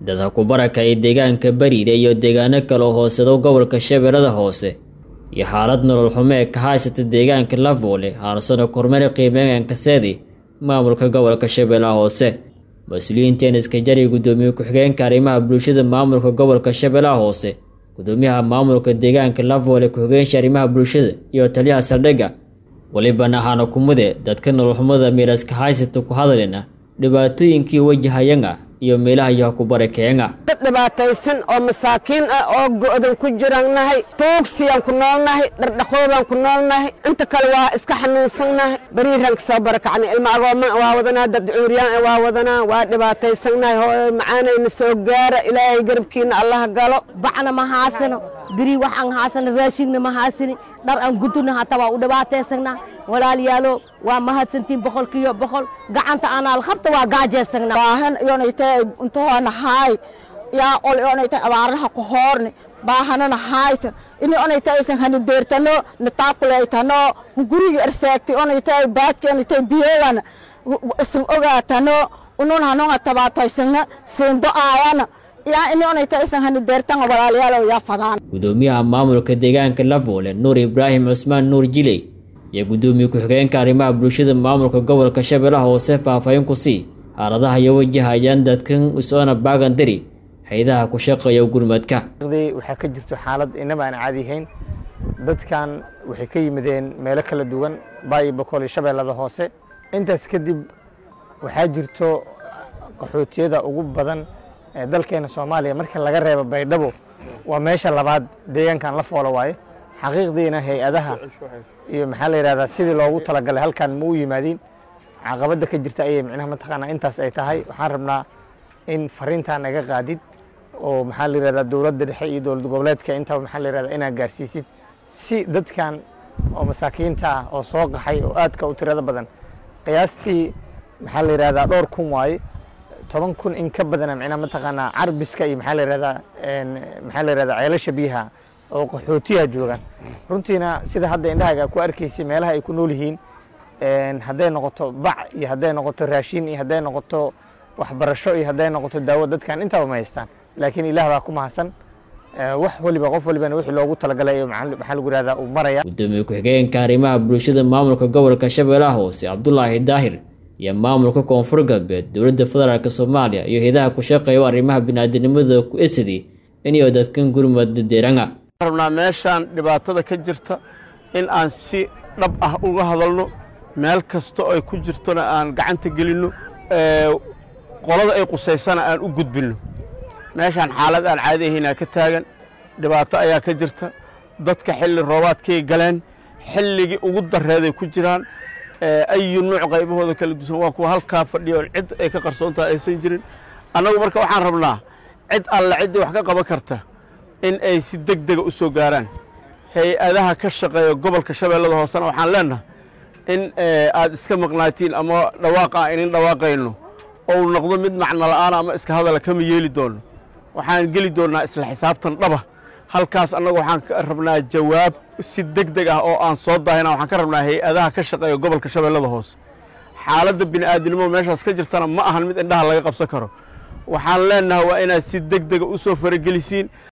dadka ku barakacay deegaanka bariire iyo deegaano kale oo hoosado gobolka shabeellada hoose iyo xaalad nolol xumo ee ka haysata deegaanka lavoole haarsano kormeer qiimeeganka seedi maamulka gobolka shabeellaha hoose mas-uuliyiinteen iskajari guddoomiye ku-xigeenka arrimaha bulshada maamulka gobolka shabeellaha hoose gudoomiyaha maamulka deegaanka lavoole ku-xigeenshi arrimaha bulshada iyo taliyaha saldhigga welibana ahaana kumude dadka nololxumada miiraska haysata ku hadalina dhibaatooyinkii wajahayanga iyo meelaha yaha ku barakeenga dad dhibaataysan oo masaakiin ah oo go'dan ku jirannahay tuugsiyaan ku noolnahay dhardhaqoodaan ku noolnahay inta kale waa iska xanuunsannahay bariiraan ka soo barakacnay ilma agooma waa wadanaa dad cuuriyaan waa wadanaa waa dhibaataysannahay hooyo macaanayna soo gaara ilaahay garabkiina allaha galo bacna ma haasano biri wax aan haasano raashigna ma haasani dhar aan gudubna hataa waa u dhibaataysanaa walaalayaalo waa mahadsantiin boqolkiiyo boqol gacanta anaal qabta waa gaajaysanaa baahan iyonaytay untahoona haay yaa ol iyonaytay abaaraha ku hoorni baahanana haayta ini onaytay isan hani deertano nataakulaytano gurigi ersaagti onaytay baadki onaytay biyeegana isan ogaatano unun hanonga tabaataysana siindo aayana yaa ini onaytay isan hani deertanga walaalayaalo yaa fadaan gudoomiyaha maamulka deegaanka lavoole nuur ibraahim cusmaan nuur jiley iyo guddoomiye ku-xigeenka arrimaha bulshada maamulka gobolka shabeellaha hoose faahfaahin ku sii xaaladaha iyo wajahayaan dadkan usoona baagandari haydaha ku shaqeeya gurmadka waxaa ka jirto xaalad inaba aan caadihayn dadkan waxay ka yimideen meelo kala duwan baayo boqol iyo shabeellada hoose intaas kadib waxaa jirto qaxootiyada ugu badan ee dalkeena soomaaliya marka laga reebo baydhabo waa meesha labaad deegaankan la foolo waaye xaqiiqdiina hay-adaha iyo maxaa la yidhahdaa sidii loogu talagalay halkan ma u yimaadiin caqabadda ka jirta ayay micnaha mataqaanaa intaas ay tahay waxaan rabnaa in fariintan naga qaadid oo maxaa la yidhahdaa dowladda dhexe iyo dowlad goboleedka intaba maxaa la yidhahdaa inaad gaarsiisid si dadkan oo masaakiinta ah oo soo qaxay oo aadka u tirada badan qiyaastii maxaa la yidhahdaa dhowr kun waaye toban kun in ka badana micnaha mataqaanaa carbiska iyo maxaa la yidhahdaa maxaa la yidhahdaa ceelasha biyaha oo qaxootiyaha joogaan runtiina sida hadda indhahaaga ku arkaysay meelaha ay ku nool yihiin hadday noqoto bac iyo hadday noqoto raashin iyo hadday noqoto waxbarasho iyo hadday noqoto daawo dadkan intaba ma haystaan laakiin ilaah baa ku mahadsan wax waliba qof walibana wixii loogu talagalay maxaa lagu yihahdaa uu maraya gudoomiye ku-xigeenka arrimaha bulshada maamulka gobolka shabeellaha hoose cabdulaahi daahir iyo maamulka koonfur galbeed dowladda federaalk soomaaliya iyo hayadaha ku shaqeeya arrimaha biniaadanimada ku esadi iniyo dadkan gurmada deeranga rabnaa meeshaan dhibaatada ka jirta in aan si dhab ah uga hadalno meel kasta oo ay ku jirtona aan gacanta gelinno qolada ay qusaysana aan u gudbinno meeshaan xaalad aan caadi ahaynaa ka taagan dhibaato ayaa ka jirta dadka xilli roobaadkay galeen xilligii ugu darreeday ku jiraan ayu nuuc qaybahooda kala dusan waa kuwa halkaa fadhiya oo cid ay ka qarsoontaha aysan jirin annagu marka waxaan rabnaa cid alle ciddii wax ka qaban karta in ay si deg dega u soo gaaraan hay-adaha ka shaqeeya gobolka shabeellada hoosena waxaan leennahay in aad iska maqnaatiin ama dhawaaqa aan inin dhawaaqayno ou noqdo mid macno la'aana ama iska hadala kama yeeli doono waxaan geli doonnaa isla xisaabtan dhaba halkaas annagu waxaan ka rabnaa jawaab si deg deg ah oo aan soo daahina waxaan ka rabnaa hay-adaha ka shaqeeya gobolka shabeellada hoose xaaladda bini'aadinimo meeshaas ka jirtana ma ahan mid indhaha laga qabsan karo waxaan leennahay waa inaad si deg dega u soo faragelisiin